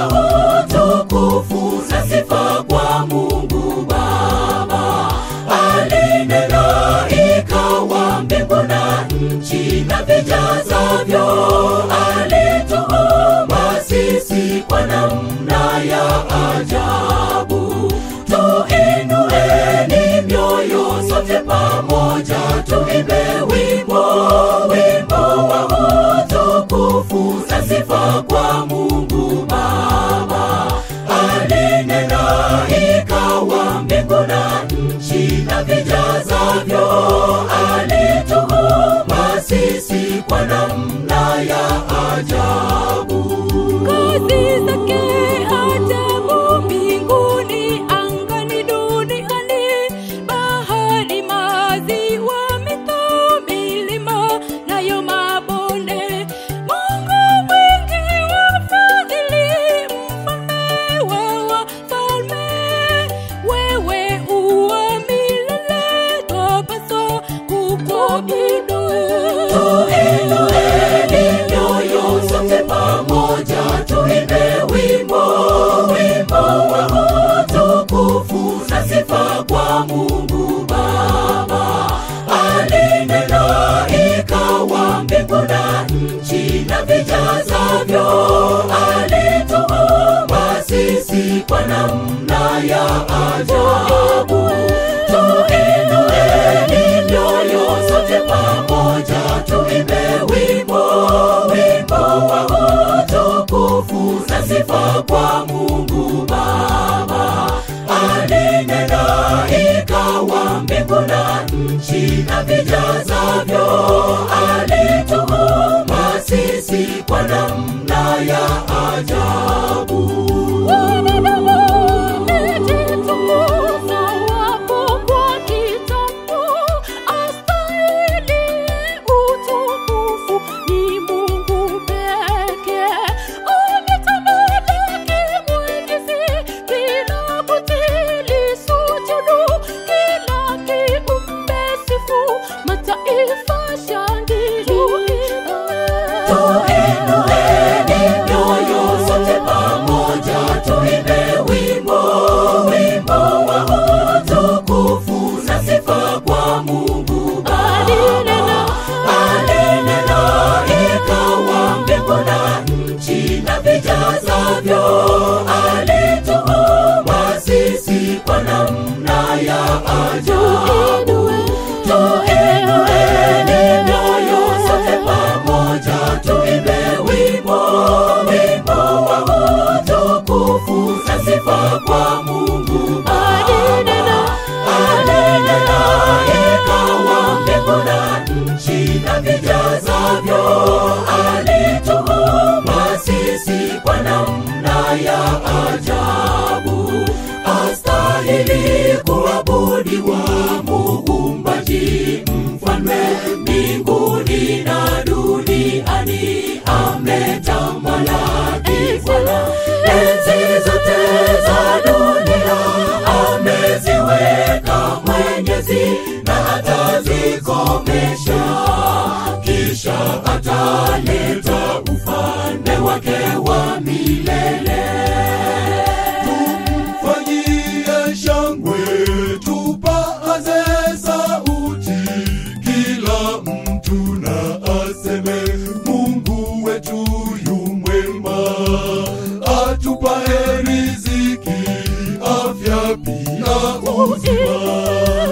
wa utukufu na sifa kwa Mungu Baba. Alinena ikawa mbingu na nchi na vijazavyo, alituumba sisi kwa namna ya ajabu. Tuinueni mioyo sote pamoja, tuimbe wimbo, wimbo wa utukufu na sifa kwa Mungu Baba. Alinena ikawa mbingu na nchi na vijazavyo, alituumba sisi kwa namna ya ajabu. Kazi zake ajabu mbinguni, angani, duniani, bahari, maziwa, mito, milima, nayo mabonde. Mungu mwingi wa fadhili, mfalme wa wafalme, wewe uwa milele, twapaswa kukuabudu. Tuinueni mioyo sote pamoja, tuimbe wimbo, wimbo wa utukufu na sifa kwa Mungu Baba. Alinena ikawa mbingu na nchi na vijazavyo, alituumba sisi kwa namna ya ajabu. Tuinueni mioyo sote pamoja, tuimbe wimbo, wimbo wa utukufu na sifa kwa Mungu Baba. Alinena ikawa mbingu na nchi na vijazavyo, alituumba sisi kwa namna ya ajabu. Mataifa shangilia Tuinueni mioyo sote pamoja, tuimbe wimbo, wimbo wa utukufu na sifa kwa Mungu Baba. Alinena ikawa mbingu na nchi na vijazavyo, alituumba sisi kwa namna ya ajabu. Tuinueni mioyo sote pamoja, tuimbe wimbo, wimbo wa utukufu na sifa kwa Mungu Baba. Alinena ikawa mbingu na nchi na vijazavyo, alituumba sisi kwa namna ya ajabu. Astahili kuabudiwa Muumbaji, mfalme mbinguni na duniani, ametamalaki Bwana. Enzi zote za dunia ameziweka Mwenyezi na atazikomesha, kisha ataleta ufalme wake wa milele. Tumfanyie shangwe, tupaze sauti, kila mtu na aseme Mungu wetu yu mwema, atupae riziki, afya pia uzima.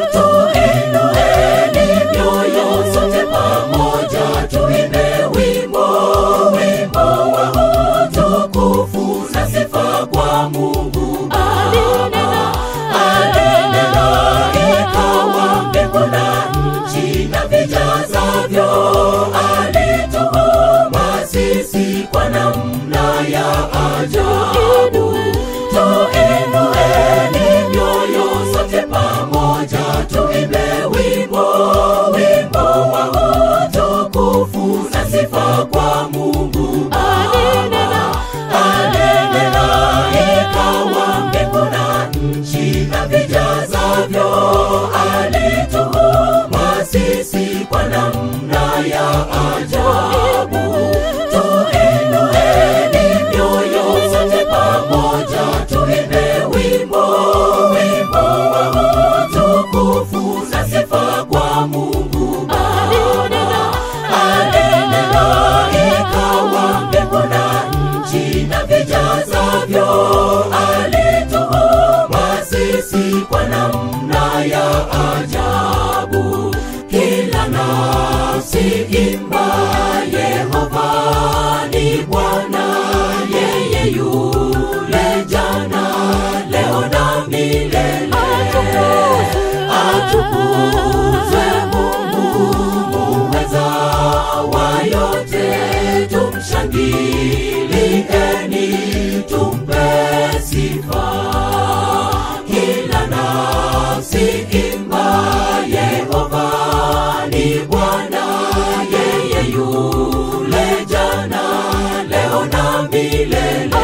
Tuinueni mioyo sote pamoja, tuimbe wimbo, wimbo wa utukufu na sifa kwa Mungu Baba. Alinena ikawa mbingu na nchi na vijazavyo, alituumba sisi kwa namna ya ajabu. Tuinueni mioyo sote pamoja, tuimbe wimbo, wimbo wa utukufu na sifa kwa Mungu Baba. Alinena ikawa mbingu na nchi na vijazavyo, alituumba sisi kwa namna ya ajabu. Tuinueni mioyo sote pamoja ambavyo alituumba sisi kwa namna ya ajabu kila nafsi imba yehova ni bwana yeye yule jana leo na milele atukuzwe mungu muweza wa yote tumshangilieni tumpe sifa kila nafsi imba yehova ni bwana yeye yule jana leo na milele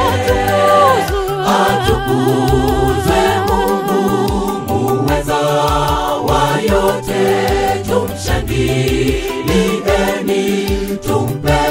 atukuzwe mungu muweza wa yote tumshangilieni tumpe